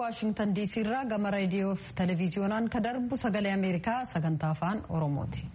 waashingtan diisii irraa gama reediyoo fi televiziyoonaan kan darbu sagalee ameerikaa sagantaa afaan oromooti.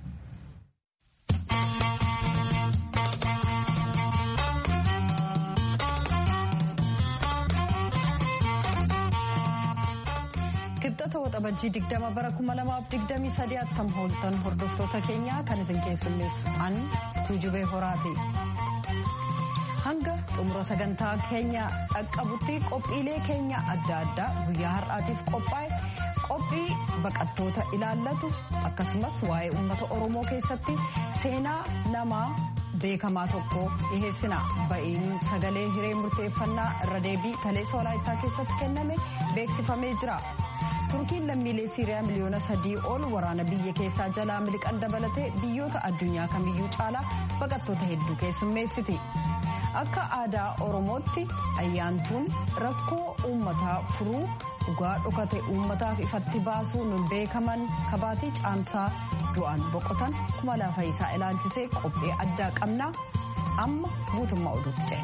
kibxata waxabajjii digdama bara kuma lamaaf digdamii sadii attam hooltan hordoftoota keenyaa kan isin keessummeessu an tuujubee horaati. hanga xumura sagantaa keenya dhaqqabutti qophiilee keenya adda addaa guyyaa har'aatiif qophaa'e qophii baqattoota ilaallatu akkasumas waa'ee uummata oromoo keessatti seenaa namaa beekamaa tokko dhiheessina ba'iin sagalee hiree murteeffannaa irra deebii kaleessa walaayittaa keessatti kenname beeksifamee jira. turkiin lammiilee siiriyaa miliyoona sadii ol waraana biyya keessaa jalaa miliqan dabalatee biyyoota addunyaa kamiyyuu caalaa baqattoota hedduu keessummeessiti. akka aadaa oromootti ayyaantuun rakkoo uummataa furuu dhugaa dhokate uummataaf ifatti baasuun beekaman kabaatii caamsaa du'aan boqotan kuma lafa isaa ilaalchisee qophii addaa qabnaa amma guutummaa oduutti ce'e.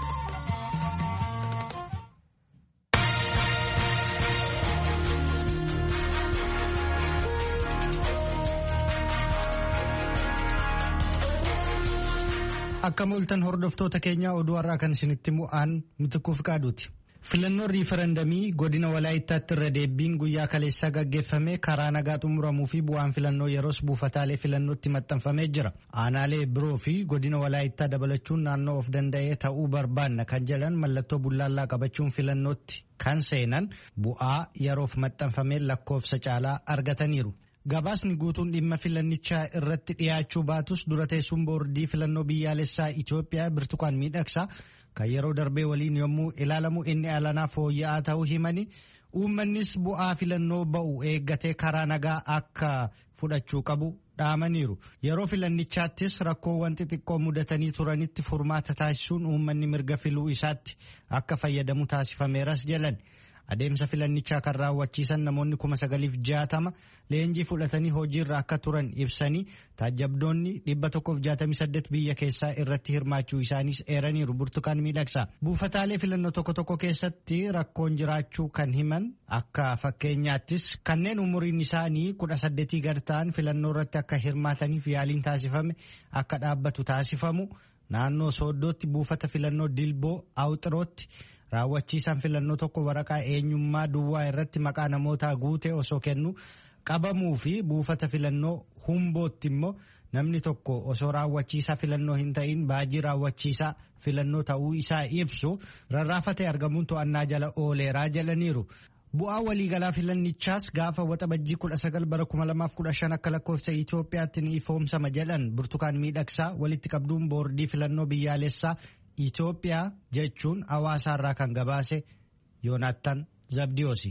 Akka mooltan hordoftoota keenyaa oduu har'aa kan isinitti mu'aan mitikkuuf qaaduuti. Filannoon riifarandamii godina walaayittaatti irra deebiin guyyaa kaleessaa gaggeeffame karaa nagaa xumuramuu fi bu'aan filannoo yeroos buufataalee filannootti maxxanfamee jira. Aanaalee biroo fi godina walaayittaa dabalachuun naannoo of danda'ee ta'uu barbaanna kan jedhan mallattoo bullaallaa qabachuun filannootti kan seenan bu'aa yeroof maxxanfamee lakkoofsa caalaa argataniiru. Gabaasni guutuun dhimma filannichaa irratti dhiyaachuu baatus dura teessuun boordii filannoo biyyaalessaa Itoophiyaa birtukaan miidhagsaa kan yeroo darbee waliin yommuu ilaalamu inni alanaa fooyya'aa ta'uu himani uummannis bu'aa filannoo ba'u eeggatee karaa nagaa akka fudhachuu qabu dhaamaniiru. Yeroo filannichaattis rakkoowwan xixiqqoo mudatanii turanitti furmaata taasisuun uummanni mirga filuu isaatti akka fayyadamu taasifameeras jedhan. Adeemsa filannichaa kan raawwachiisan namoonni kuma sagaliif jaatama leenjii fudhatanii hojiirra akka turan ibsanii taajabdoonni dhibba tokkoof jaatamii saddeet biyya keessaa irratti hirmaachuu isaaniis eeraniiru burtukaan miidhagsa. Buufataalee filannoo tokko tokko keessatti rakkoon jiraachuu kan himan akka fakkeenyaattis kanneen umuriin isaanii kudha saddeetii gad ta'an filannoo irratti akka hirmaataniif yaaliin taasifame akka dhaabbatu taasifamu naannoo sooddootti buufata filannoo dilboo awxirootti. raawwachiisaan filannoo tokko waraqaa eenyummaa duwwaa irratti maqaa namootaa guute osoo kennu qabamuu fi buufata filannoo humbootti immoo namni tokko osoo raawwachiisaa filannoo hin ta'in baajii raawwachiisaa filannoo ta'uu isaa ibsu rarraafatee argamuun to'annaa jala ooleeraa jedhaniiru. Bu'aa waliigalaa filannichaas gaafa waxabajjii kudha sagal bara kuma lamaaf kudha shan akka lakkoofsa Itoophiyaatti ni ifoomsama jedhan burtukaan miidhagsaa walitti qabduun boordii filannoo biyyaalessaa Itoophiyaa jechuun hawaasaarraa kan gabaase Yoonaattan Zabdiyoosi.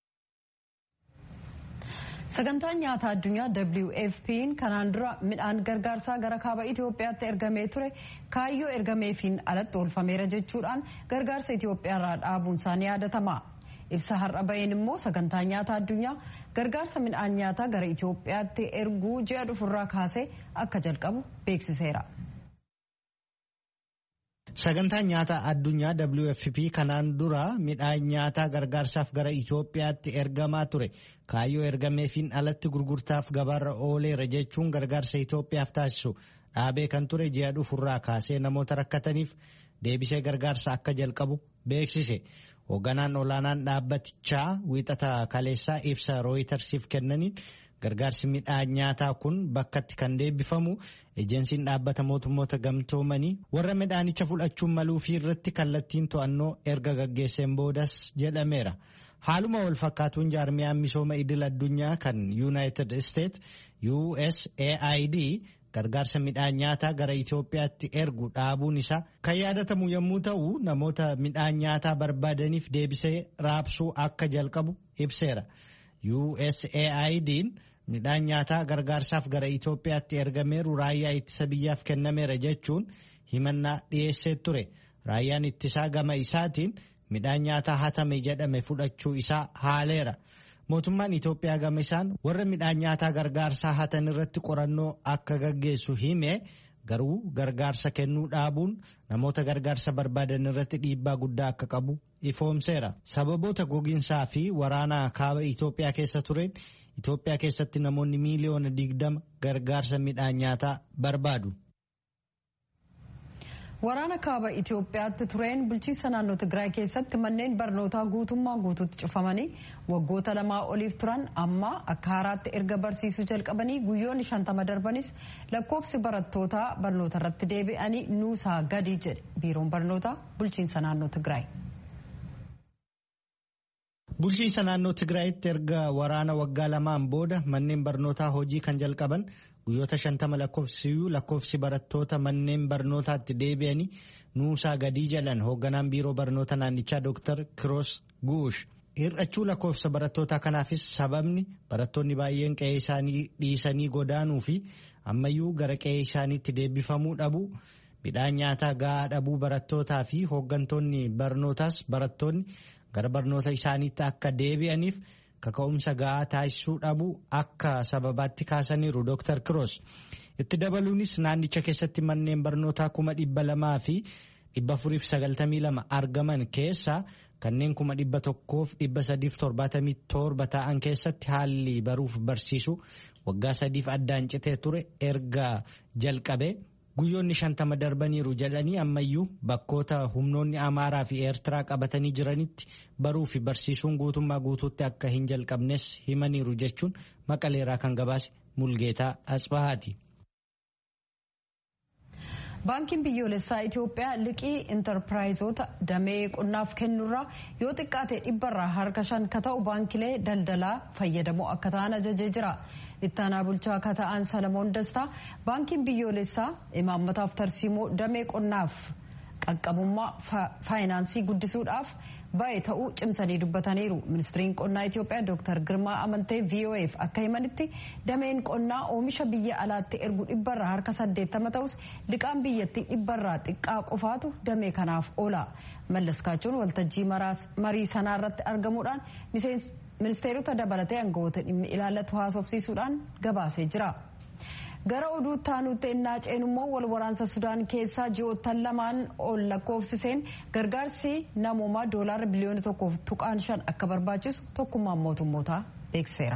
Sagantaan nyaataa addunyaa WFP'n kanaan dura midhaan gargaarsaa gara kaaba Itoophiyaatti ergamee ture kaayyoo ergameefiin alatti oolfameera jechuudhaan gargaarsa Itoophiyaarraa dhaabuun isaanii yaadatama. Ibsa har'a baheen immoo sagantaan nyaataa addunyaa gargaarsa midhaan nyaataa gara Itoophiyaatti erguu ji'a dhufurraa kaasee akka jalqabu beeksiseera. Sagantaan nyaataa addunyaa WFP kanaan dura midhaan nyaataa gargaarsaaf gara Itoophiyaatti ergamaa ture. Kaayyoo ergameefiin alatti gurgurtaaf gabaarra ooleera jechuun gargaarsa Itoophiyaaf taasisu dhaabee kan ture ji'a dhufurraa kaasee namoota rakkataniif deebisee gargaarsa akka jalqabu beeksise. Hoogganaan olaanaan dhaabbatichaa wiixata kaleessaa ibsa rooyitarsiif kennaniin gargaarsi midhaan nyaataa kun bakkatti kan deebifamu ejensiin dhaabbata mootummoota gamtoomanii warra midhaanicha fudhachuun maluu fi irratti kallattiin to'annoo erga gaggeesseen boodas jedhameera. Haaluma wal fakkaatuun jaarmiyaan misooma idil addunyaa kan United States USAID gargaarsa midhaan nyaataa gara Itoophiyaatti ergu dhaabuun isaa kan yaadatamu yommuu ta'u namoota midhaan nyaataa barbaadaniif deebisee raabsuu akka jalqabu ibseera. USAID'n midhaan nyaataa gargaarsaaf gara Itoophiyaatti ergameeru raayyaa ittisa biyyaaf kennameera jechuun himannaa dhiyeessee ture. Raayyaan ittisaa gama isaatiin midhaan nyaataa hatame jedhame fudhachuu isaa haaleera. Mootummaan Itoophiyaa gama isaan warra midhaan nyaataa gargaarsaa hatan irratti qorannoo akka gaggeessu hime garuu gargaarsa kennuu dhaabuun namoota gargaarsa barbaadan irratti dhiibbaa guddaa akka qabu ifoomseera sababoota gogiinsaa fi waraana kaaba Itoophiyaa keessa tureen Itoophiyaa keessatti namoonni miiliyoona digdama gargaarsa midhaan nyaataa barbaadu. Waraana kaaba Itoophiyaatti tureen bulchiinsa naannoo Tigraay keessatti manneen barnootaa guutummaa guutuutti cufamanii waggoota lamaa oliif turan amma akka haaraatti erga barsiisuu jalqabanii guyyoonni shantama darbanis lakkoofsi barattootaa barnoota irratti deebi'anii nuusaa gadi jedhe biiroon barnootaa bulchiinsa naannoo Tigraay. Bulchiinsa naannoo Tigraayitti erga waraana waggaa lamaan booda manneen barnootaa hojii kan jalqaban guyyoota shantama lakkoofsiyyuu lakkoofsi barattoota manneen barnootaatti deebi'anii nuusaa gadii jedhan hoogganaan biiroo barnoota naannichaa Dr. Kiroos Guush. Hir'achuu lakkoofsa barattootaa kanaafis sababni barattoonni baay'een qe'ee isaanii dhiisanii godaanuu fi ammayyuu gara qe'ee isaaniitti deebifamuu dhabuu midhaan nyaataa gahaa dhabuu barattootaa fi hooggantoonni barnootaas barattoonni gara barnoota isaaniitti akka deebi'aniif kaka'umsa gahaa taasisuu dhabuu akka sababaatti kaasaniiru Dr. Kiroos. Itti dabaluunis naannicha keessatti manneen barnootaa kuma dhibba lamaa fi dhibba afuriif sagaltamii lama argaman keessaa kanneen kuma dhibba tokkoof dhibba sadiif torbaatamii torba ta'an keessatti haalli baruuf barsiisuu waggaa sadiif addaan citee ture erga jalqabe guyyoonni shantama darbaniiru jedhanii ammayyuu bakkoota humnoonni amaaraa fi eertiraa qabatanii jiranitti baruu fi barsiisuun guutummaa guutuutti akka hin jalqabnes himaniiru jechuun maqaleeraa kan gabaase mulgeetaa asbahaati. baankiin biyyoolessaa Itoophiyaa liqii intarpiraayizoota damee qonnaaf kennurraa yoo xiqqaate dhibbarraa harka shan ka ta'u baankilee daldalaa fayyadamoo akka ta'an ajajee jira. ittaanaa bulchaa akka ta'an salamoon dastaa baankiin biyyoolessaa imaammataaf tarsiimoo damee qonnaaf qaqqabummaa faayinaansii guddisuudhaaf baay'ee ta'uu cimsanii dubbataniiru ministiriin qonnaa itiyoophiyaa dooktar girmaa amantee vof akka himanitti dameen qonnaa oomisha biyya alaatti ergu dhibbarraa harka saddeettama ta'us liqaan biyyattii dhibbarraa xiqqaa qofaatu damee kanaaf oola mallaskaachuun waltajjii marii sanaa irratti argamuudhaan ministeerota dabalatee aangawoota dhimmi ilaallatu haasofsiisuudhaan gabaasee jira. gara oduu taanutti innaa ceenummoo wal waraansa sudaan keessaa ji'oottan lamaan ol lakkoofsiseen gargaarsi namoomaa doolaarra biliyoona tokkoof tuqaan shan akka barbaachisu tokkummaan mootummootaa beekseera.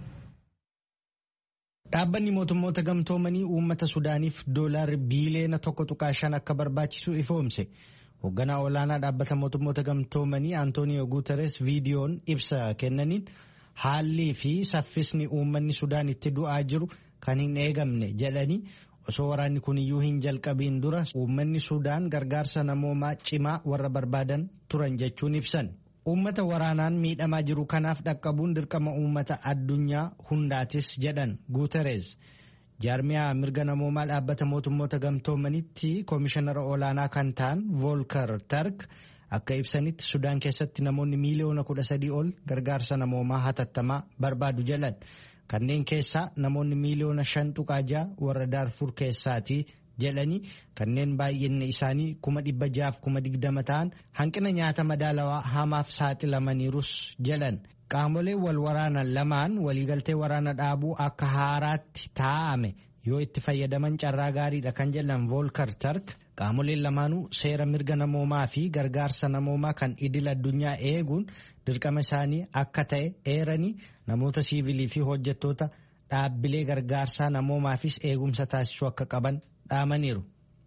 Dhaabbanni mootummoota gamtoomanii uummata Sudaaniif doolaarri biiliyoona tokko tuqaa shan akka barbaachisu ifoomse. Hoogganaa olaanaa dhaabbata mootummoota gamtoomanii Antooniyo Guuteres viidiyoon ibsa kennaniin haalli fi saffisni uummanni Sudaan itti du'aa jiru kan hin eegamne jedhanii osoo waraanni kun iyyuu hin jalqabiin dura uummanni Sudaan gargaarsa namoomaa cimaa warra barbaadan turan jechuun ibsan. Uummata waraanaan miidhamaa jiru kanaaf dhaqqabuun dirqama uummata addunyaa hundaatis jedhan Guuteres. jaarmiyaa mirga namoomaa dhaabbata mootummoota gamtoomanitti koomishinara olaanaa kan ta'an voolkar tark akka ibsanitti sudaan keessatti namoonni miiliyoona kudha sadii ol gargaarsa namoomaa hatattamaa barbaadu jedhan kanneen keessaa namoonni miiliyoona shan tuqaa ja'a warra daarfur keessaati jedhanii kanneen baay'inni isaanii kuma dhibba ja'aaf kuma digdama ta'an hanqina nyaata madaalawaa hamaaf saaxilamaniirus jedhan qaamoleen wal waraanan lamaan waliigaltee waraana dhaabuu akka haaraatti taa'ame yoo itti fayyadaman carraa gaariidha kan jedhan voolkar tark qaamoleen lamaanuu seera mirga namoomaa fi gargaarsa namoomaa kan idil addunyaa eeguun dirqama isaanii akka ta'e eeranii namoota siivilii fi hojjettoota dhaabbilee gargaarsaa namoomaafis eegumsa taasisuu akka qaban dhaamaniiru.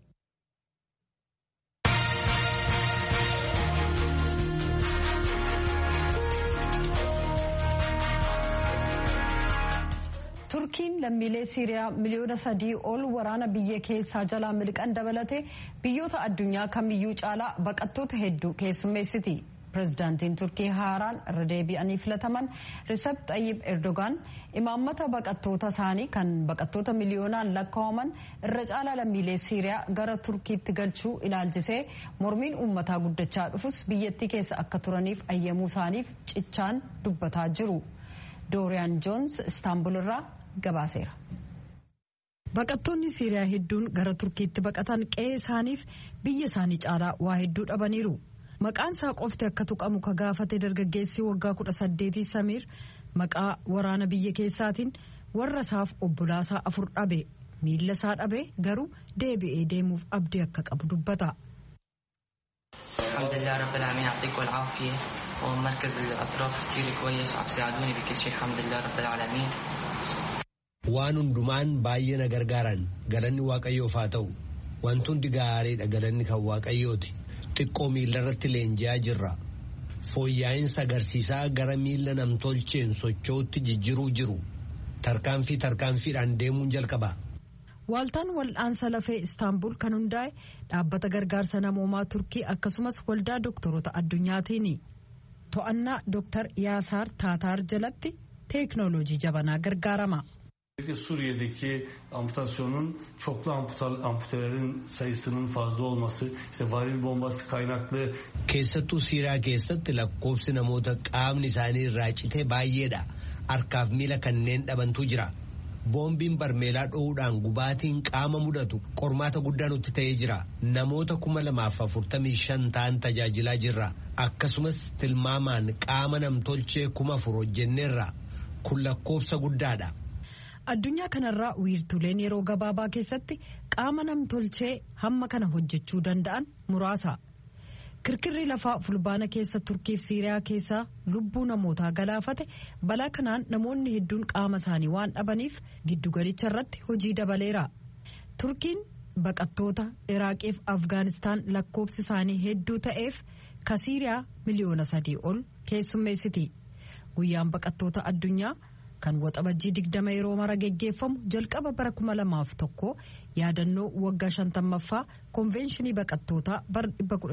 turkiin lammiilee siiriyaa miliyoona sadii ol waraana biyya keessaa jalaa miliqan dabalatee biyyoota addunyaa kamiyyuu caalaa baqattoota hedduu keessummeessiti. pirezidaantiin turkii haaraan irra deebi'anii filataman risep xayyib erdogaan imaammata baqattoota isaanii kan baqattoota miliyoonaan lakkaa'aman irra caalaa lammiilee siiriyaa gara turkiitti galchuu ilaalchisee mormiin uummataa guddachaa dhufus biyyattii keessa akka turaniif ayyamuu isaaniif cichaan dubbataa jiru. dooriyaan joons istaanbul irraa gabaaseera. baqattoonni siiriyaa hedduun gara turkiitti baqatan qe'ee isaaniif biyya isaanii caalaa waa hedduu dhabaniiru. maqaan isaa qofti akka tuqamu ka gaafate dargaggeessi waggaa kudha saddeetii samiir maqaa waraana biyya keessaatiin warra isaaf obbolaasaa afur dhabe miilla isaa dhabee garuu deebi'ee deemuuf abdii akka qabu dubbata. الحمد لله رب العالمين يعطيكم العافية ومركز الأطراف كتير كويس وعم يساعدوني بكل شيء الحمد لله رب العالمين waan hundumaan baay'ee na gargaaran galanni waaqayyoof haa ta'u wanti hundi gaariidha galanni kan waaqayyooti xiqqoo miila irratti leenji'aa jirra fooyyaa'iinsa agarsiisaa gara miila namtolcheen socho'utti jijjiiruu jiru tarkaanfii tarkaanfiidhaan deemuun jalqaba. Waaltaan wal'aansa lafee Istaanbul kan hundaa'e dhaabbata gargaarsa namoomaa Turkii akkasumas waldaa dooktaroota addunyaatiini. To'annaa Dooktar Yaasaar Taataar jalatti teeknooloojii jabanaa gargaarama. Suriye'deki amputasyonun çoklu amputal, amputelerin sayısının fazla olması, işte varil bombası kaynaklı Keessattuu Siiriyaa keessatti lakkoobsi namoota qaamni isaanii irraa cite baay'eedha. Harkaaf miila kanneen dhabantu jira. Boombiin barmeelaa dho'uudhaan gubaatiin qaama mudatu qormaata guddaa nutti ta'ee jira. Namoota kuma lamaaf afurtamii shan ta'an tajaajilaa jirra. Akkasumas tilmaamaan qaama namtolchee kuma afur hojjenneerra. Kun lakkoobsa guddaadha. Addunyaa kanarraa wiirtuleen yeroo gabaabaa keessatti qaama namtolchee hamma kana hojjechuu danda'an muraasa. Kirkirri lafaa fulbaana keessa Turkiif Siiriyaa keessaa lubbuu namootaa galaafate balaa kanaan namoonni hedduun qaama isaanii waan dhabaniif giddugalicha irratti hojii dabaleera. Turkiin baqattoota Iraaqiif Afgaanistaan lakkoobsi isaanii hedduu ta'eef ka Siiriyaa miliyoona sadii ol keessummeessiti. Guyyaan baqattoota addunyaa. kan waxabajjii digdama yeroo mara geggeeffamu jalqaba bara kuma lamaaf tokko yaadannoo waggaa shantammaffaa konvenshinii baqattootaa bara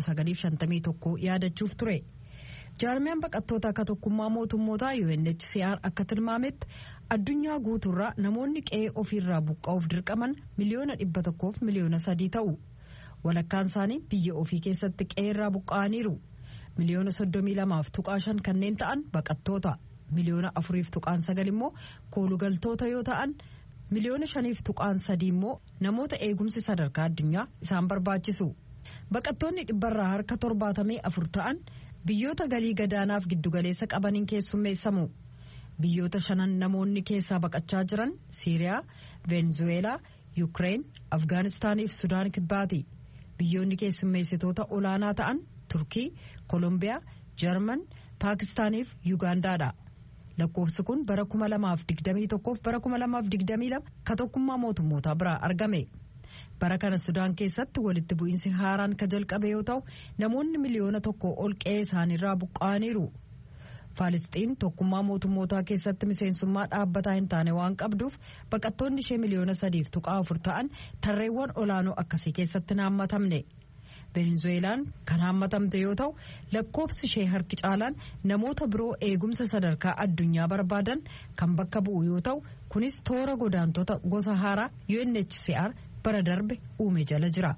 1951 yaadachuuf ture jaarmiyaan baqattoota akka tokkummaa mootummootaa UNHCR akka tilmaametti addunyaa guutuurraa namoonni qe'ee ofiirraa buqqa'uuf dirqaman miliyoona dhibba tokkoof miliyoona sadii ta'u walakkaan isaanii biyya ofii keessatti qe'eerraa buqqa'aniiru miliyoona soddomii lamaaf tuqaa shan kanneen ta'an baqattoota. miliyoona afuriif tuqaan sagal immoo koolugaltoota yoo ta'an miliyoona shaniif tuqaan sadii immoo namoota eegumsi sadarkaa addunyaa isaan barbaachisu baqattoonni dhibbarraa harka torbaatamii afur ta'an biyyoota galii gadaanaaf giddugaleessa qabaniin keessummeessamu biyyoota shanan namoonni keessaa baqachaa jiran siiriyaa veenzuweelaa yuukireen afgaanistaaniif sudaan kibbaati biyyoonni keessummeessitoota olaanaa ta'an turkii koolombiyaa jarman paakistaaniif yuugaandaadha. lakkoofsi kun bara 2021 fi bara 2022 ka tokkummaa mootummootaa biraa argame bara kana sudaan keessatti walitti bu'iinsi haaraan ka jalqabe yoo ta'u namoonni miliyoona tokko ol qe'ee isaaniirraa buqqa'aniiru faalisxiin tokkummaa mootummootaa keessatti miseensummaa dhaabbataa hin taane waan qabduuf baqattoonni ishee miliyoona sadiif tuqaa afur ta'an tarreewwan olaanoo akkasii keessatti naammatamne. venezuelaan kan hammatamte yoo ta'u lakkoofsi ishee harki caalaan namoota biroo eegumsa sadarkaa addunyaa barbaadan kan bakka bu'u yoo ta'u kunis toora godaantota gosa haaraa UNHCR bara darbe uume jala jira.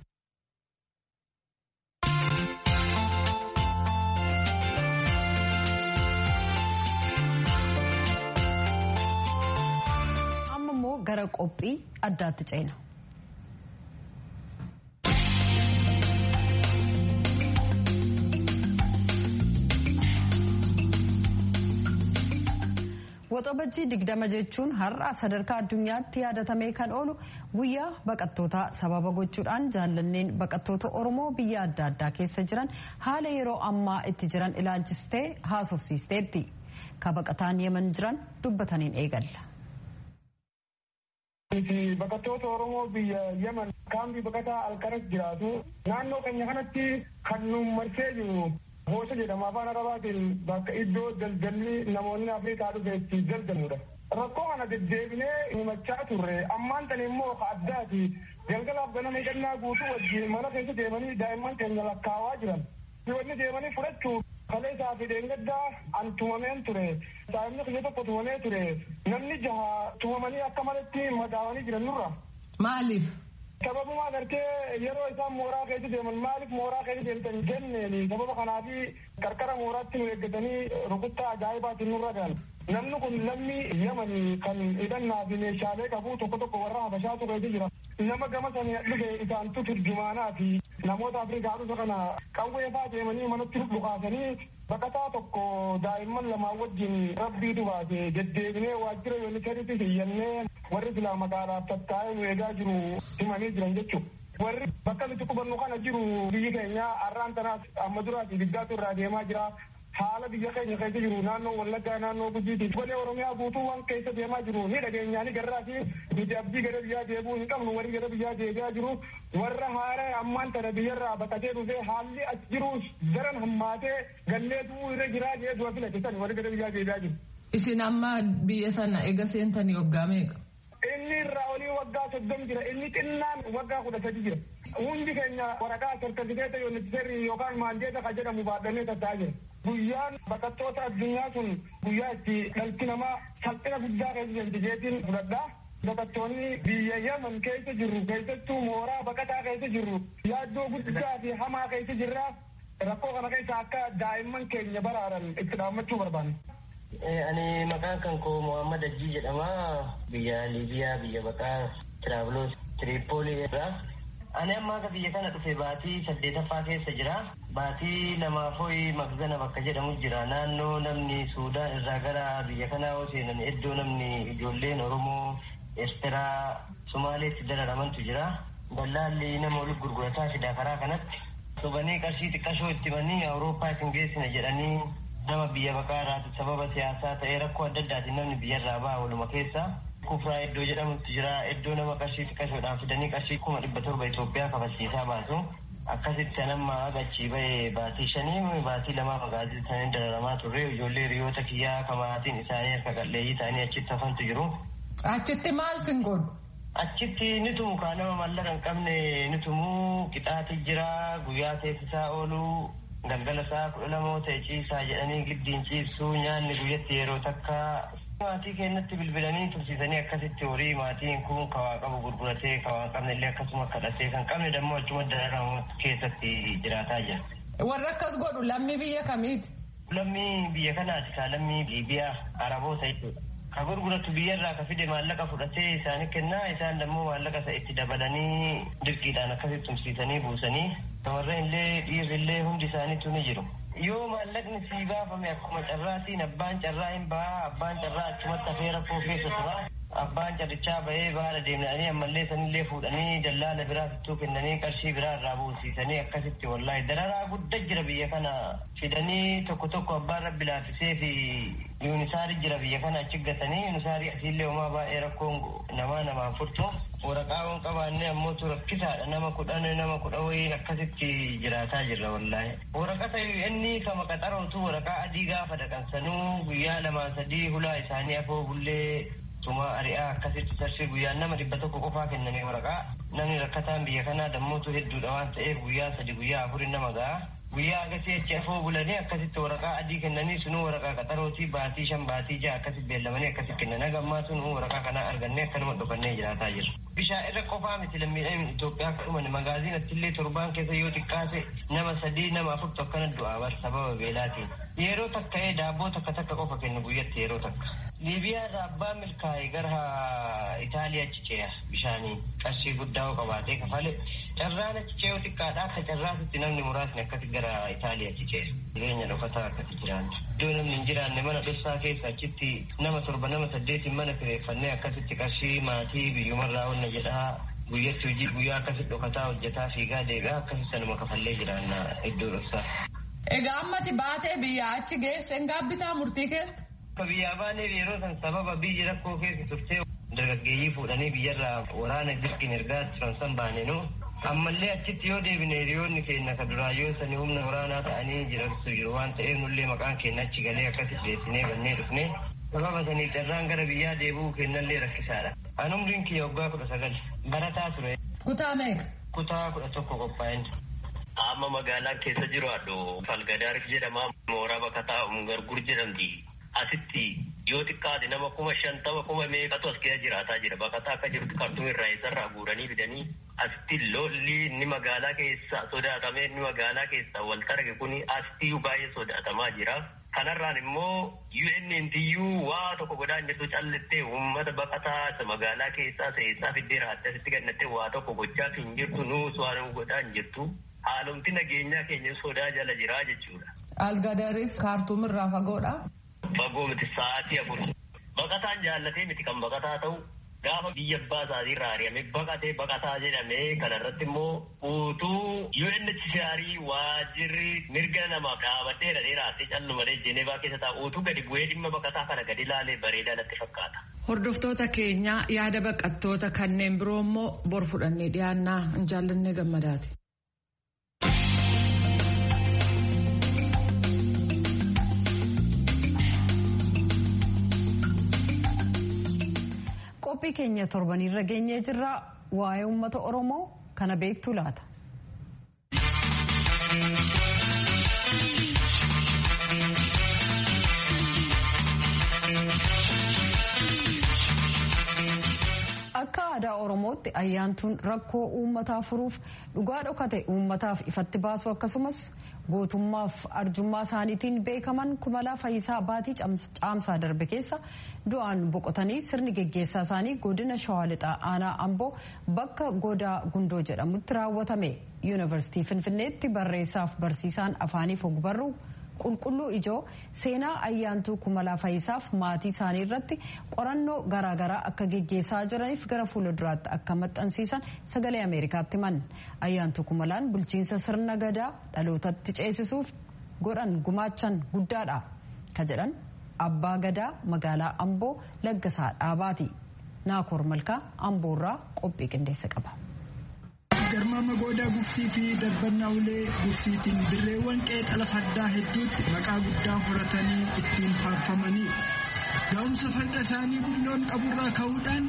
amma immoo gara qophii addaatti ceena. Waxabajjii digdama jechuun har'a sadarkaa addunyaatti yaadatamee kan oolu guyyaa baqattootaa sababa gochuudhaan jaallanneen baqattoota Oromoo biyya adda addaa keessa jiran haala yeroo ammaa itti jiran ilaalchistee haasofsiisteetti. Ka baqataan yeman jiran dubbataniin eegalla. Baqattoota Oromoo biyya Yemen kaambii baqataa alqaras jiraatu naannoo keenya kanatti kan nu marsee jiru Hoosha jedhama afaan arabaatiin bakka iddoo daldalli namoonni Afrikaa dhufe itti daldaludha. Rakkoo kana deddeebinee himachaa turre ammaan tan immoo addaati galgalaaf ganama hidhannaa guutuu wajjin mana keessa deemanii daa'imman keenya lakkaawaa jiran. Wanni deemanii fudhachuuf kalee isaa fi dheengaddaa an tumameen ture. Daa'imni kiyya tokko tumamee ture. Namni jaha tumamanii akka malatti madaawanii jiran nurra. Maaliif? Sababuma agartee yeroo isaan mooraa keessa deeman maaliif mooraa keessa deemtan jenneeni sababa kanaafi qarqara mooraatti nu eeggatanii rukuttaa ajaa'ibaatiin nurra galan. Namni kun lammii Yamanii kan hidhannaa fi meeshaalee qabu tokko tokko warra Habashaatu keessa jira. Nama gama sanii dhufe isaantu turjumaanaa fi namoota afrikaa dhufa kana qawwee faa deemanii manatti dhukaasanii baqataa tokko daa'imman lamaan wajjin rabbiitu baase deddeebinee waajjira yoonikaritti hiyyannee warri silaa magaalaaf tattaa'ee nu eegaa jiru himanii jiran jechuudha. warri bakka nuti qubannu kana jiru biyyi keenya har'aan tanaas amma duraati biggaatu irraa deemaa jira haala biyya keenya keessa jiru naannoo wallaggaa naannoo gujiiti golee oromiyaa guutuuwwan keessa deemaa jiru ni dhageenyaani garraa fi nuti abdii gara biyyaa deebuu hin qabnu warri gara biyyaa deebi'aa jiru warra haara ammaan tana biyyarraa baqatee dhufee haalli as jiru daran hammaatee galleetu irra jiraa jee du'a filate san warri gara biyyaa deebi'aa jiru. Isin amma biyya sana ega seentanii waggaa meeqa? Inni irraa olii waggaa soddom jira inni xinnaan waggaa kudha sadi jira. Hundi keenya waraqaa sertifikeeta yuunivarsiitii yookaan maandeeta kan jedhamu baadhannee tatta'aa jira. Guyyaan baqattoota addunyaa sun guyyaa itti dhalti namaa salphina guddaa keessa jirti jeetiin fudhadhaa. Baqattoonni biyya Yaman keessa jirru keessattuu mooraa baqataa keessa jirru yaaddoo guddaa fi hamaa keessa jirra. Rakkoo kana keessa akka daa'imman keenya baraaran itti dhaammachuu barbaanna. Ani maqaan kan koo Muhammad Ajii jedhama. Biyya Liibiyaa biyya baqaa Tiraaviloos Tiriipoolii irraa. Ani amma akka biyya kana dhufe baatii saddeetaffaa keessa jira. Baatii lamaafooyi Magzana bakka jedhamu jira. Naannoo namni Suudaan irraa gara biyya kanaa yoo seenan iddoo namni ijoolleen Oromoo, Eertiraa, Sumaaleetti dararamantu jira. Dallaalli nama walitti gurgurataa fida karaa kanatti. Sobanii qarshii xiqqashoo itti manii Awurooppaa isin geessina jedhanii nama biyya baqaa irraati sababa siyaasaa ta'ee rakkoo adda addaatiin namni biyyarraa ba'a waluma keessa. Kufraa iddoo jedhamutti jira iddoo nama qarshii xiqqashoodhaan fidanii qarshii kuma dhibba torba Itoophiyaa kafalchiisaa baasu. Akkasitti nama agachii ba'ee baatii shanii baatii lamaa magaazii isaanii dararamaa turre ijoollee hiriyoota kiyyaa kamaatiin isaanii harka qalleeyyii ta'anii achitti hafantu jiru. Achitti maal sin godhu? Achitti ni tumu kaa nama mallaqa hin qabne ni tumu qixaati jira guyyaa teessisaa oolu galgala isaa kudha lamoo ta'e ciisaa jedhanii giddiin ciibsuu nyaanni guyyatti yeroo takka maatii keenyatti bilbilanii tursiisanii akkasitti horii maatiin kun kawaa qabu gurguratee kawaa qabne illee akkasuma kadhatee kan qabne dammoo achuma dararamu keessatti jiraataa jira. Warra akkas godhu lammii biyya kamiiti? Lammii biyya kanaati kaa lammii Liibiyaa Araboota jechuudha. Ka gurguratu biyyarraa ka fide maallaqa fudhatee isaanii kennaa isaan dammoo maallaqa isa itti dabalanii dirqiidhaan akkasitti tumsiisanii buusanii shamarreen illee dhiirri illee hundi isaaniitu ni jiru. Yoo maallaqni sii baafame akkuma carraatiin abbaan carraa hin bahaa abbaan carraa achumatti hafee rakkoo keessa tura. Abbaan carrichaa bahee baala deemnanii ammallee sanillee fuudhanii dallaala biraa fittuu kennanii qarshii biraa irraa buusiisanii akkasitti wallaahi dararaa guddaa jira biyya kana fidanii tokko tokko abbaan rabbi laaffisee fi yuunisaari jira biyya kana achi gatanii yuunisaarii asiillee homaa baay'ee rakkoon namaa namaan furtu waraqaa waan qabaanne ammootu rakkisaadha nama kudhan nama kudha wayii akkasitti jiraataa jirra wallaahi waraqata inni kama qaxarootu waraqaa adii gaafa dhaqansanuu guyyaa lamaa sadii hulaa isaanii afoo bullee tuma ari'aa akkasitti tarsii guyyaan nama dhibba tokko qofaa kennanii waraqaa namni rakkataan biyya kanaa dammootu hedduudha waan ta'eef guyyaa sadi guyyaa afurin nama ga'a guyyaa agasii achi afoo bulanii akkasitti waraqaa adii kennanii sunuu waraqaa qaxarootii baatii shan baatii ja'a akkasitti beellamanii akkasitti kennan hagammaa sunuu waraqaa kanaa argannee akkanuma dhufannee jiraataa jiru. Bishaan irra qofaa miti lammiidhaan Itoophiyaa akka dhuman magaaziin attillee torbaan keessa yoo xiqqaate nama sadii nama afurtu akkana du'aa bar sababa beelaatiin. Yeroo takka daabboo takka takka qofa kennu guyyatti yeroo takka. Liibiyaa irraa abbaan milkaa'e gara Itaaliyaa achi ce'a bishaanii qarshii guddaa qabaatee kafale. Carraan achi ce'u xiqqaadha akka carraasitti namni muraasni akkasi gara Itaaliyaa achi ce'a. Jireenya dhokataa akkasi jiraanna. Iddoo namni hin jiraanne mana dhoksaa keessa achitti nama torba nama saddeetiin mana kireeffannee akkasitti qarshii maatii biyyumarraa onna jedhaa guyyatti hojii guyyaa akkasitti dhokataa hojjetaa fiigaa deebi'aa akkasitti sanuma kafallee jiraanna iddoo dhoksaa. Egaa ammati baatee biyyaa achi geesse gaabbitaa murtii keessa? Akka biyyaa baaneef yeroo san sababa biyyi rakkoo keessa turtee dargaggeeyyii fuudhanii biyyarraa waraana dirqiin ergaa turan san baanenu ammallee achitti yoo deebine hiriyoonni keenya ka duraa yoo sani humna waraanaa ta'anii jirantu jiru waan ta'eef nullee maqaan keenya achi galee akkasitti deessinee bannee dhufne sababa saniif carraan gara biyyaa deebi'uu kennallee rakkisaadha. An umriin kiyya waggaa kudha sagal barataa ture. Kutaa meeqa? Kutaa kudha tokko qophaa'een. Amma magaalaa keessa jiru addo Falgadaar jedhama. Mooraa bakka taa'u gargur jedhamti. Asitti yoo xiqqaate nama kuma shantama kuma meeqatu as keessa jiraataa jira. Bakka akka jirutti kartuu irraa eessarraa guuranii fidanii asitti lolli inni magaalaa keessa sodaatamee inni magaalaa keessa wal targe kuni asitti baay'ee sodaatamaa jira. Kanarraan immoo UNNTU waa tokko godhaan jirtu callittee uummata baqataa isa magaalaa keessaa seessaa fiddee raattee asitti gannattee waa tokko gochaa hin jirtu nuus waan godhaan jirtu. haalumti nageenyaa keenya sodaa jala jiraa jechuudha. Algadariif kaartuum irraa fagoodha. Fagoo miti sa'aatii afur. Baqataan jaallatee miti kan baqataa ta'u gaafa biyya abbaa isaatii irraa ari'amee baqatee baqataa jedhamee kanarratti immoo utuu UNHCR waajirri mirga namaaf dhaabbatee dhandhee raasee callumadee Jenevaa keessa taa'u utuu gadi bu'ee dhimma baqataa kana gadi ilaalee bareedaa natti fakkaata. Hordoftoota keenya yaada baqattoota kanneen biroo immoo bor fudhannee dhiyaannaa hin jaallanne gammadaati. qophii keenya torbanirra geenyee jirra waa'ee uummata oromoo kana beektu laata. akka aadaa oromootti ayyaantuun rakkoo uummataa furuuf dhugaa dhokate uummataaf ifatti baasu akkasumas gootummaaf arjummaa isaaniitiin beekaman kumalaa fayyisaa baatii caamsaa darbe keessa du'aan boqotanii sirni geggeessaa isaanii godina shawaa lixaa aanaa amboo bakka godaa gundoo jedhamutti raawwatame yuunivarsiitii finfinneetti barreessaaf barsiisaan afaaniif ogbarruu qulqulluu ijoo seenaa ayyaantuu kumalaa fayyisaaf maatii isaanii irratti qorannoo garaagaraa akka geggeessaa jiraniif gara fuula duraatti akka maxxansiisan sagalee ameerikaatti himan ayyaantuu kumalaan bulchiinsa sirna gadaa dhalootatti ceesisuuf godhan gumaachan guddaadha ka jedhan abbaa gadaa magaalaa amboo laggasaa dhaabaati naakoor malkaa amboorraa qophii qindeessa qaba. garmaama goodaa gugsii fi dabbannaa ulee gugsiitiin dirreewwan qeexala fardaa hedduutti maqaa guddaa horatanii ittiin faarfamanii gaa'umsa farda isaanii bulloon qaburraa ka'uudhaan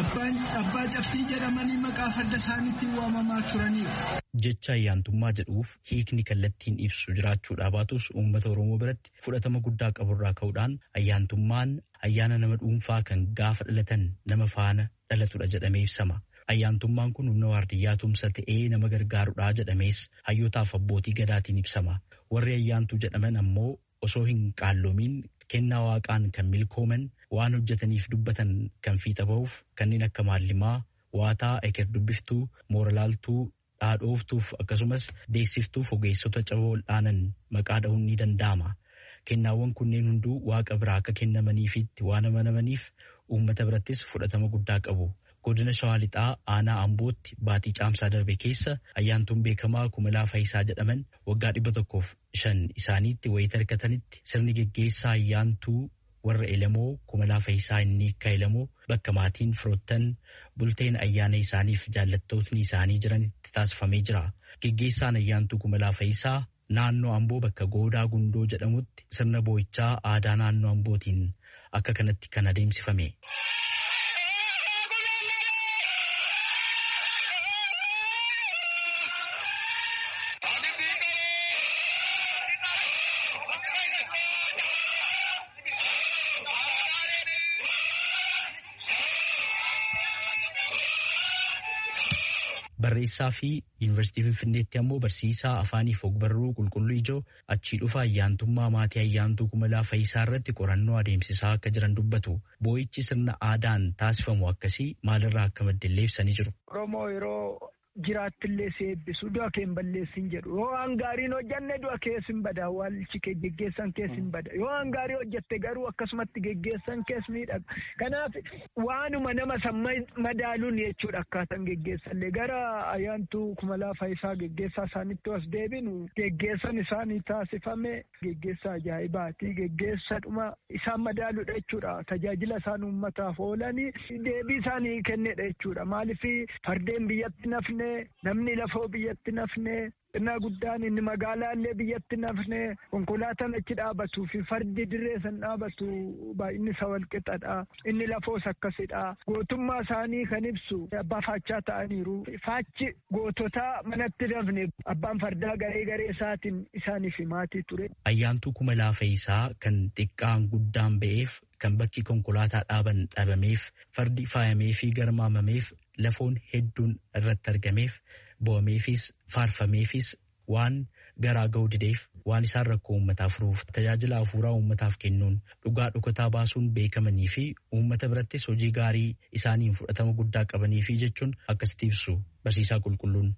abbaa cabsii jedhamanii maqaa farda isaaniitiin waamamaa turaniiru. jecha ayyaantummaa jedhuuf hiikni kallattiin ibsu jiraachuudhaa baatus uummata oromoo biratti fudhatama guddaa qaburraa ka'uudhaan ayyaantummaan ayyaana nama dhuunfaa kan gaafa dhalatan nama faana dhalatudha jedhamee ibsama. ayyaantummaan kun humna waardiyyaa tumsa ta'ee nama gargaarudha jedhamees hayyootaaf abbootii gadaatiin ibsama warri ayyaantuu jedhaman ammoo osoo hin qaalloomiin kennaa waaqaan kan milkooman waan hojjetaniif dubbatan kan fiixa ba'uuf kanneen akka maallimaa waataa eker dubbiftuu mooralaaltuu dhaadhooftuuf akkasumas deessiftuuf ogeessota caba wal'aanan maqaa dha'uun ni danda'ama kennaawwan kunneen hunduu waaqa biraa akka kennamaniifitti waan amanamaniif uummata birattis fudhatama guddaa qabu. godina shawaa lixaa aanaa ambootti baatii caamsaa darbe keessa ayyaantuun beekamaa kumalaa fayyisaa jedhaman waggaa dhibba tokkoof shan isaaniitti wayita hirkatanitti sirni geggeessaa ayyaantuu warra elamoo kumalaa fayyisaa inni akka elamoo bakka maatiin firoottan bulteen ayyaana isaaniif jaallattootni isaanii jiranitti taasifamee jira geggeessaan ayyaantuu kumalaa fayyisaa naannoo amboo bakka goodaa gundoo jedhamutti sirna boo'ichaa aadaa naannoo ambootiin akka kanatti kan adeemsifame. barreessaa fi yuunivarsiitii finfinneetti ammoo barsiisaa afaaniif ogbarruu qulqulluu ijoo achii dhufa ayyaantummaa maatii ayyaantuu kumalaa fayyisaa irratti qorannoo adeemsisaa akka jiran dubbatu boo'ichi sirna aadaan taasifamu akkasii maalirraa akka maddellee ibsanii jiru. Oromoo yeroo jiraattillee si eebbisu du'a kee hin balleessin jedhu yoo waan gaariin hojjanne du'a kees hin bada awwaalchi kee geggeessan kees hin bada yoo waan gaarii hojjatte garuu akkasumatti geggeessan kees miidhaga kanaaf waanuma nama san madaaluun jechuudha akkaataan geggeessallee gara ayyaantuu kumalaa fayyisaa geggeessaa isaanitti as deebinu geggeessan isaanii taasifame geggeessa ajaa'ibaati geggeessa dhuma isaan madaaluudha jechuudha tajaajila isaan uummataaf oolanii deebii isaanii kennedha jechuudha maaliif fardeen biyyatti nafne namni lafoo biyyatti nafne xinnaa guddaan inni magaalaallee biyyatti nafne konkolaataan achi dhaabatuu fi fardi dirree san dhaabatu baay'inni isa walqixadha inni lafoos akkasidha gootummaa isaanii kan ibsu abbaa faachaa ta'aniiru faachi goototaa manatti nafne abbaan fardaa garee garee isaatiin isaaniif maatii ture. Ayyaantuu kumalaa fayyisaa kan xiqqaan guddaan ba'eef kan bakki konkolaataa dhaaban dhabameef fardi faayamee fi garmaamameef lafoon hedduun irratti argameef bo'ameefis faarfameefis waan garaa ga'uu dideef waan isaan rakkoo uummataa furuuf tajaajila hafuuraa uummataaf kennuun dhugaa dhukataa baasuun beekamanii fi uummata birattis hojii gaarii isaaniin fudhatama guddaa qabanii fi jechuun akkasitti ibsu barsiisaa qulqulluun.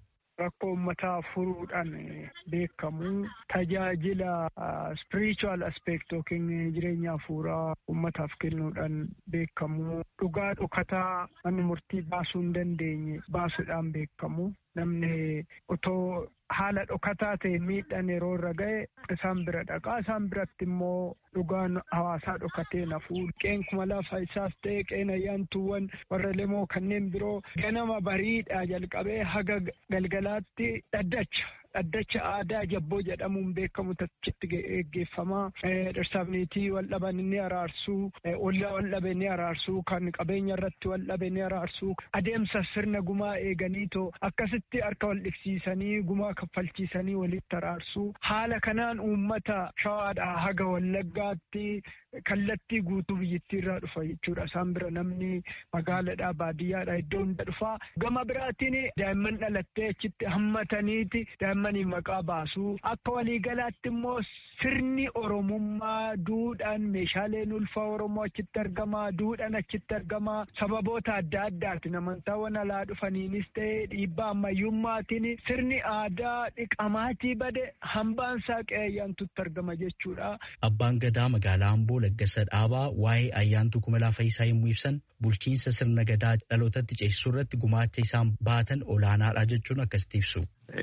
rakkoo uummataa furuudhaan beekamu tajaajila spiritual aspect yookiin jireenya hafuuraa uummataaf kennuudhaan beekamu dhugaa dhokataa manni murtii baasuu hin dandeenye baasuudhaan beekamu namni otoo haala dhokataa ta'e miidhaan yeroo irra ga'e isaan bira dhaqaa isaan biratti immoo dhugaan hawaasaa dhokatee nafuu qeen kuma lafa isaas ta'e qeen ayyaantuuwwan warra lemoo kanneen biroo ganama bariidhaa jalqabee haga galgalaatti dhaddacha dhaddacha aadaa jabboo jedhamuun beekamu tachitti geggeeffamaa dhirsaafniitii wal dhaban ni araarsuu ollaa wal dhabe ni araarsuu kan qabeenya irratti wal dhabe ni araarsuu adeemsa sirna gumaa eeganiitoo akkasitti harka wal dhibsiisanii gumaa kaffalchiisanii walitti araarsuu haala kanaan uummata shawaadhaa haga wallaggaatti kallattii guutuu biyyattii irraa dhufa jechuudha isaan bira namni magaalaadhaa baadiyyaadhaa iddoo hunda dhufaa gama biraatiin daa'imman dhalattee achitti hammataniiti daa'immaniif maqaa baasuu akka waliigalaatti immoo sirni oromummaa duudhaan meeshaaleen ulfaa oromoo achitti argamaa duudhaan achitti argamaa sababoota adda addaatiin amantaawwan alaa dhufaniinis ta'e dhiibbaa ammayyummaatiin sirni aadaa dhiqamaatii bade hambaan saaqee ayyaantutti argama jechuudha. Abbaan gadaa magaalaa Amboo Laggasa Dhaabaa waa'ee ayyaantuu kumalaa Fayyisaa yommuu ibsan bulchiinsa sirna gadaa dhalootatti ceesisuu irratti gumaacha isaan baatan olaanaadha jechuun akkasitti ibsu.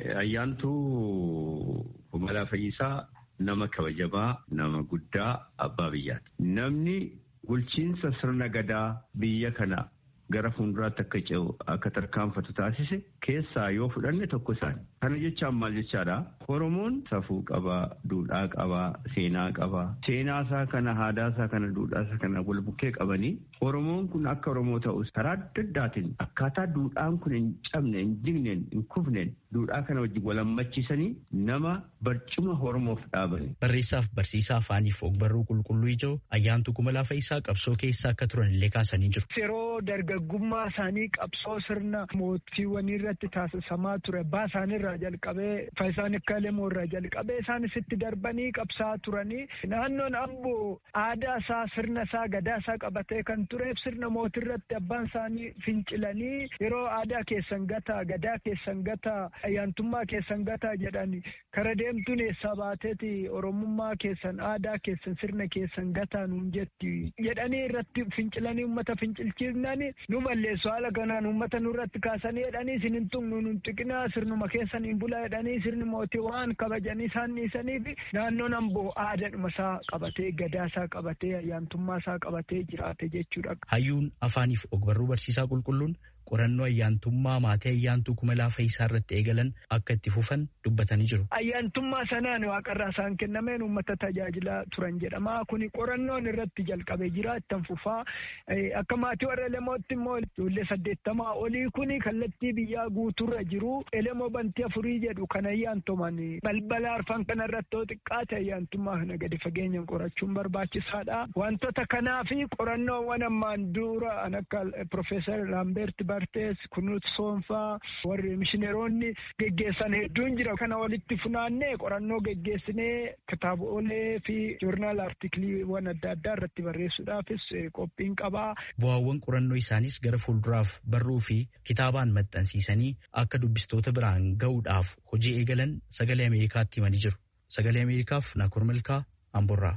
Ayyaantuu kumalaa Fayyisaa nama kabajamaa nama guddaa abbaa biyyaati. Namni bulchiinsa sirna gadaa biyya kana gara fuulduraatti akka ce'u akka tarkaanfatu taasise keessaa yoo fudhanne tokko isaani. Kana jechaan maal jechaadha? Oromoon safuu qabaa, duudhaa qabaa, seenaa qabaa. Seenaa isaa kana, aadaa isaa kana, duudhaa isaa kana wal bukkee qabanii Oromoon kun akka Oromoo ta'us karaa adda addaatiin akkaataa duudhaan kun hin cabne, hin jigneen, hin kufneen duudhaa kana wajjin wal hammachiisanii nama barcuma Oromoof dhaabani. Barreessaaf barsiisaa afaaniif ogbarruu qulqulluu ijoo ayyaantuu kumalaa Fayyisaa qabsoo keessa akka turan illee kaasanii jiru. Yeroo dargaggummaa isaanii qabsoo sirna mootiiwwanii irratti taasisamaa ture abbaa isaaniirraa jalqabee Fayyisaan akka lemoo irraa jalqabee isaanis itti darbanii qabsaa turanii naannoon amboo aadaa isaa sirna isaa gadaa isaa qabatee kan tureef sirna mootii irratti abbaan isaanii fincilanii yeroo aadaa keessan gataa gadaa keessan gataa ayyaantummaa keessan gataa jedhani kara deemtuun eessaa baateeti oromummaa keessan aadaa keessan sirna keessan gataa nuun jetti jedhanii irratti fincilanii uummata fincilchiifnani nu balleessu haala kanaan uummata nurratti kaasanii jedhanii isin hin tuqnu nun xiqinaa sirnuma keessan hin bulaa jedhanii sirni mootii waan kabajanii isaan dhiisaniif naannoon amboo aadaadhuma isaa qabatee gadaa isaa qabatee ayyaantummaa isaa qabatee jiraate jechuudha. Hayyuun afaaniif ogbarruu barsiisaa qulqulluun qorannoo ayyaantummaa maatii ayyaantuu kumalaa Fayyisaa irratti eegalan akka itti fufan dubbatanii jiru. Ayyaantummaa sanaan waaqarraa isaan kennameen uummata tajaajilaa turan jedhama. Kuni qorannoon irratti jalqabee jira ittan fufaa. Akka maatii warra Elemootti immoo ijoollee saddeettamaa olii kuni kallattii biyyaa guuturra jiru. Elemoo bantii afurii jedhu kan ayyaantuman balbala arfan kana irratti yoo xiqqaate ayyaantummaa kana gadi fageenyaan qorachuun barbaachisaadha. Wantoota kanaa fi qorannoowwan ammaan dura akka Profeesar Laambeert Bartees Kunuut Soonfaa warri mishineeronni geggeessan hedduun jira. Kana walitti funaannee qorannoo geggeessinee kitaabolee fi joornaal artikiliiwwan adda addaa irratti barreessuudhaafis qophiin qabaa. Bu'aawwan qorannoo isaanis gara fuulduraaf barruu fi kitaabaan maxxansiisanii akka dubbistoota biraan ga'uudhaaf hojii eegalan sagalee Ameerikaatti himanii jiru. Sagalee Ameerikaaf Naakur Malkaa Amborraa.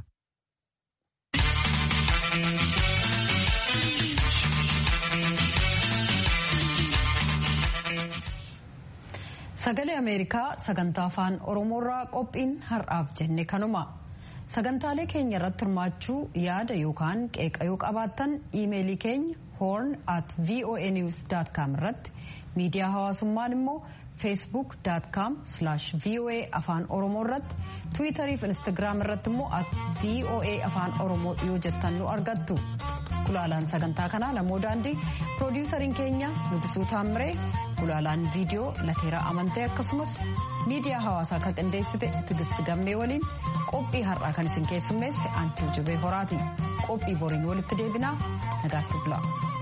Sagalee Ameerikaa sagantaa afaan Oromoorraa qophiin har'aaf jenne kanuma. Sagantaalee keenya irratti hirmaachuu yaada yookaan qeeqayuu qabaattan iimeelii keenya horn at voanews.com irratti miidiyaa hawaasummaan immoo facebook.com voa afaan oromoo irratti tiwiitarii fi instagiraam irratti immoo at voa afaan oromoo yoo jettan nu argattu. Gulaalaan sagantaa kanaa namoo daandii piroodiwusariin keenya Nugusuu Taamiree gulaalaan viidiyoo lateeraa amantee akkasumas miidiyaa hawaasaa kan qindeessite Tigist Gammee waliin qophii har'aa kan isin keessummeesse Antii Jibee Horaati. Qophii boriin walitti deebinaa nagaatti bulaa.